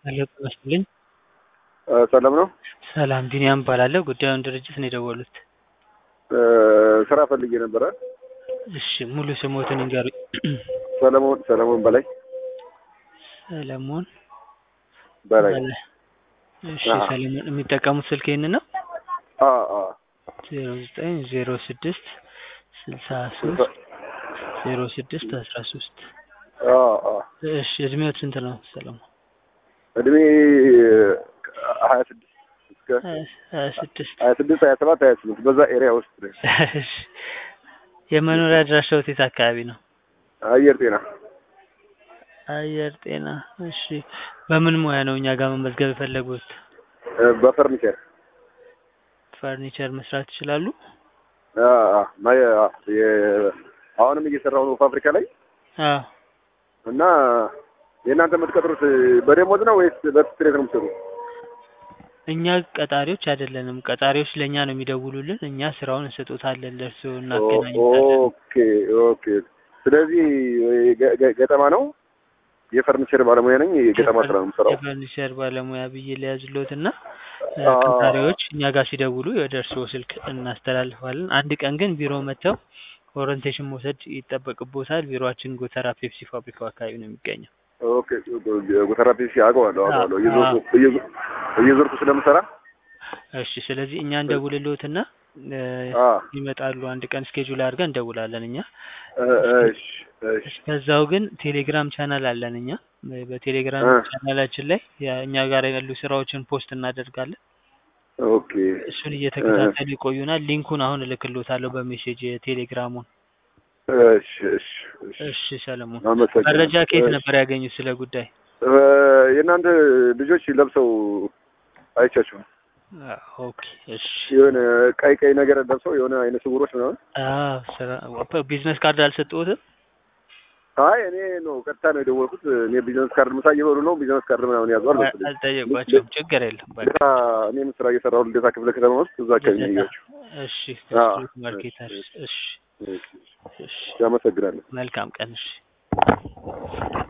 ሄሎ ጤና ይስጥልኝ። ሰላም ነው? ሰላም ቢኒያም እባላለሁ። ጉዳዩን ድርጅት ነው የደወሉት። ስራ ፈልጌ ነበረ። እሺ ሙሉ ስሞትን ይንገሩኝ። ሰለሞን ሰለሞን በላይ ሰለሞን በላይ በላይ። እሺ አዎ። ሰለሞን የሚጠቀሙት ስልክ ይህን ነው? አ አ ዜሮ ዘጠኝ ዜሮ ስድስት ስልሳ ሶስት ዜሮ ስድስት አስራ ሶስት አ አ እሺ እድሜዎት ስንት ነው ሰለሞን? እድሜ ሀያ ስድስት እስከ ሀያ ስድስት ሀያ ስድስት ሀያ ሰባት ሀያ ስምንት በዛ ኤሪያ ውስጥ ነኝ። እሺ የመኖሪያ አድራሻዎት የት አካባቢ ነው? አየር ጤና አየር ጤና። እሺ በምን ሙያ ነው እኛ ጋር መመዝገብ የፈለጉት? በፈርኒቸር ፈርኒቸር መስራት ይችላሉ? አ አ ማየ አ የ- አሁንም እየሰራሁ ነው ፋብሪካ ላይ አዎ እና የእናንተ የምትቀጥሩት በደሞዝ ነው ወይስ በስትሬት ነው የምትሰሩት? እኛ ቀጣሪዎች አይደለንም። ቀጣሪዎች ለእኛ ነው የሚደውሉልን። እኛ ስራውን እንሰጦታለን፣ ለእርስዎ እናገናኝታለን። ኦኬ ኦኬ። ስለዚህ ገ- ገ- ገጠማ ነው። የፈርኒቸር ባለሙያ ነኝ። የገጠማ ስራ ነው የምሰራው። የፈርኒቸር ባለሙያ ብዬ ሊያዝሎት እና አ- ቀጣሪዎች እኛ ጋር ሲደውሉ ወደ እርስዎ ስልክ እናስተላልፋለን። አንድ ቀን ግን ቢሮ መጥተው ኦሪንቴሽን መውሰድ ይጠበቅቦታል። ቢሮአችን ጎተራ ፔፕሲ ፋብሪካው አካባቢ ነው የሚገኘው። ኦኬ ጎተራ ፒሲ አውቀዋለሁ አውቀዋለሁ። አዎ። እየዞርኩ እየዞ- እየዞርኩ ስለምሰራ እሺ ስለዚህ እኛ እንደውልልዎትና እ፣ አ ይመጣሉ። አንድ ቀን ስኬጁል አድርገን እንደውላለን እኛ። እ- እሺ እሺ እስከዛው ግን ቴሌግራም ቻናል አለን እኛ። በቴሌግራም እ። ቻናላችን ላይ ያ- እኛ ጋር ያሉ ስራዎችን ፖስት እናደርጋለን። ኦኬ እሱን እየተከታተሉ ይቆዩናል። ሊንኩን አሁን እልክልዎታለሁ በሜሴጅ የቴሌግራሙን። እሺ እሺ እሺ እሺ ሰለሞን፣ አመሰግናለሁ። መረጃ ከየት እሺ። ነበር ያገኙት ስለ ጉዳይ? እ፣ የእናንተ ልጆች ለብሰው አይቻችሁም? ኦኬ እሺ። የሆነ ቀይ ቀይ ነገር ለብሰው የሆነ አይነ ስውሮች ምናምን። አዎ ስራ ቢዝነስ ካርድ አልሰጠሁትም? አይ እኔ ነው ቀጥታ ነው የደወልኩት። እኔ ቢዝነስ ካርድ ምሳ እየበሉ ነው ቢዝነስ ካርድ ምናምን ያዙ አልመሰለኝም። አልጠየቋቸውም። ችግር የለም በቃ ልደታ እኔም ስራ እየሰራሁ ልደታ ክፍለ ከተማ ውስጥ እዛ አካባቢ ነው ያያችሁ። እሺ አዎ። ስትሪት ማርኬተር። እሺ እሺ አመሰግናለሁ። መልካም ቀን። እሺ